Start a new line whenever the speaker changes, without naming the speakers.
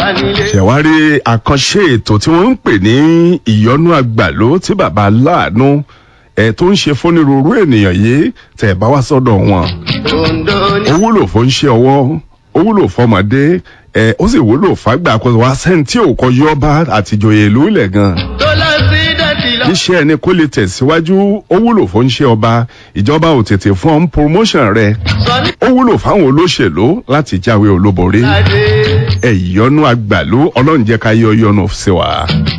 nílé.
ṣẹ̀wárí àkànṣe ètò tí wọ́n ń pè ní ìyọnú àgbàló tí bàbá aláàánú ẹ̀ tó ń ṣe fúnirúurú ènìyàn yìí tẹ̀ bá wá sọ́dọ̀ wọn.
Ondo ní.
ó wúlò fún ṣe ọwọ́ ó wúlò fọmọdé ẹ ó sì wúlò fàgbà kó wá sẹ́ni tí ò kọ yọba àtijọ́yè ìlú ilẹ̀ gan.
tó lọ sí dẹ́tì lọ.
iṣẹ́ ẹni kó lè tẹ̀síwájú ó wúlò fún ṣe ọba ìjọba ò tètè fún ọ́n promotion rẹ̀
sọ ní
ó wúlò fáwọn olóṣèlú láti jáwé olúborí
adé.
ẹ ìyọnu àgbàlú ọlọ́run jẹ́ ká yọ yọnu sí wa.